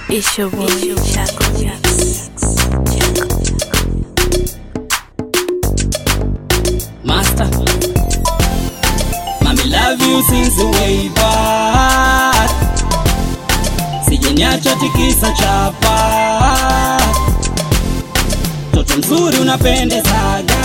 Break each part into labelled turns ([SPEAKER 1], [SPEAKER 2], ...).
[SPEAKER 1] It's your boy, Chaco Jax.
[SPEAKER 2] Master. Mami love you since way back. Sijeniacha tikisa chapa. Toto mzuri unapendezaga.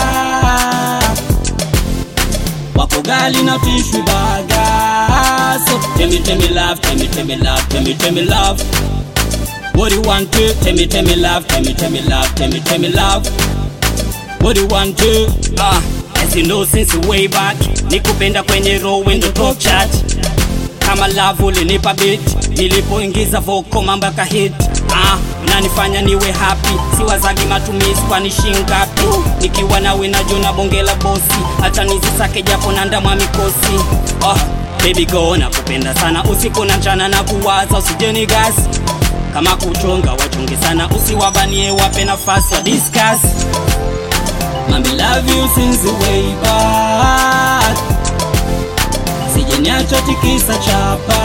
[SPEAKER 2] Wako gali na tishwi baga. So tell me, tell me love, tell me, tell me love, tell me, tell me love. What do you want to? Tell me, tell me love, tell me, tell me love, tell me, tell me love. What do you want to? Ah, as you know since way back, nikupenda kwenye row window top chat. Kama love ulinipa beat, nilipoingiza vocal mambo yaka hit. Ah, unanifanya niwe happy, siwazagi matumizi kwani shingapi? Nikiwa nawe najua bonge la bosi, hata nizisake japo na ndamwa mikosi. Oh, baby go nakupenda sana usiku na mchana na kuwaza usijeni gas kama kuchonga wachonge sana usiwabanie wape nafasi wa discuss Mami love you since way back Sijeniacha tikisa chapa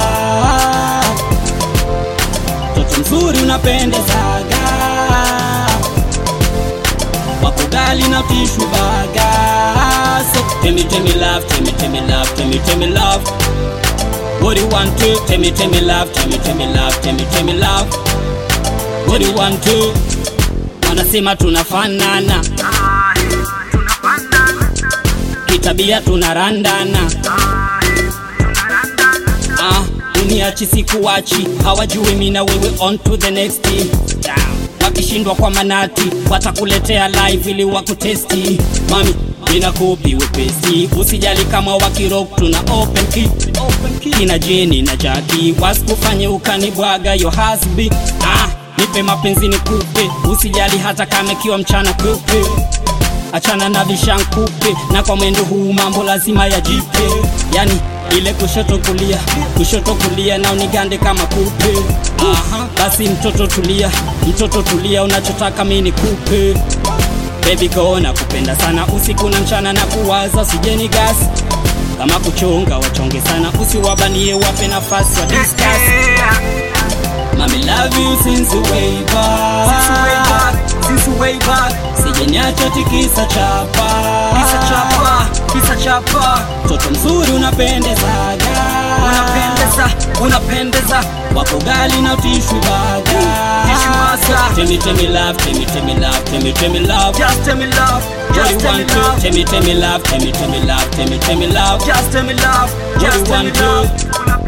[SPEAKER 2] Toto mzuri unapendezaga Wako gali na tishu baga So tell me, tell me love, tell me, tell me love, tell me, tell me love What do you want to? Tell me, tell me love, tell me, tell me love, tell me, tell me love What do you want to? Wanasema tunafanana kitabia tunarandana ah, uniachi sikuwachi hawajui mi na wewe on to the next yeah. wakishindwa kwa manati watakuletea live ili wakutesti mami ina kopi wepesi usijali kama wakirok tuna open key kina jeni na jaki wasikufanye ukanibwaga yo hasbi ah, nipe mapenzi nikupe usijali hata kama ikiwa mchana kupe achana na vishankupe na kwa mwendo huu mambo lazima yajipe yani ile kushoto kulia kushoto kulia na unigande kama kupe Aha, basi mtoto tulia mtoto tulia unachotaka mi nikupe Baby go na kupenda sana usiku na mchana na kuwaza usijeni gas kama kuchonga wachonge sana usiwabanie wape nafasi wa discuss Mami love you since way back
[SPEAKER 3] Since way back, since way back,
[SPEAKER 2] Sijeniacha tikisa chapa
[SPEAKER 3] kisa chapa, kisa chapa,
[SPEAKER 2] Toto mzuri unapendezaga
[SPEAKER 3] unapendeza, unapendeza,
[SPEAKER 2] Wako gali na tishwi baga
[SPEAKER 3] Tissue baga.
[SPEAKER 2] Tell me, tell me love, tell me, tell me love, tell me, tell me love
[SPEAKER 3] just tell me love,
[SPEAKER 2] What
[SPEAKER 3] just
[SPEAKER 2] you
[SPEAKER 3] tell me
[SPEAKER 2] want to?
[SPEAKER 3] love,
[SPEAKER 2] Tell me, tell me love, tell me, tell me love, tell me, tell me love
[SPEAKER 3] just tell me love,
[SPEAKER 2] you
[SPEAKER 3] just tell me
[SPEAKER 2] want to?
[SPEAKER 3] love,